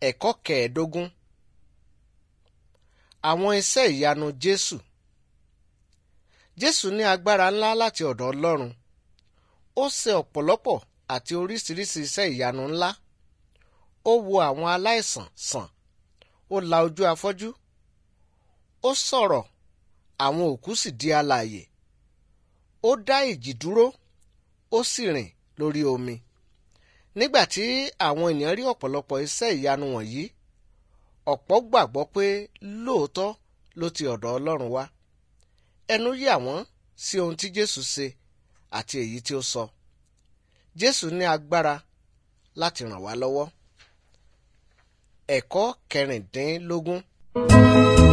Ẹ̀kọ́ kẹẹ̀ẹ́dógún Àwọn iṣẹ́ ìyanu Jésù Jésù ní agbára ńlá láti ọ̀dọ̀ Ọlọ́run. Ó ṣe ọ̀pọ̀lọpọ̀ àti oríṣiríṣi iṣẹ́ ìyanu ńlá. Ó wo àwọn aláìsàn sàn. Ó la ojú afọ́jú. Ó sọ̀rọ̀ àwọn òkú sì di alààyè. Ó dá ìjì dúró. Ó sì rìn lórí omi. Nígbà tí àwọn ènìyàn rí ọ̀pọ̀lọpọ̀ iṣẹ́ ìyanu wọ̀nyí, ọ̀pọ̀ gbàgbọ́ pé lóòótọ́ ló ti ọ̀dọ̀ Ọlọ́run wá. Ẹnu yà wọ́n sí ohun tí Jésù ṣe àti èyí tí ó sọ. Jésù ní agbára láti ràn wá lọ́wọ́. Ẹ̀kọ́ kẹrìndínlógún.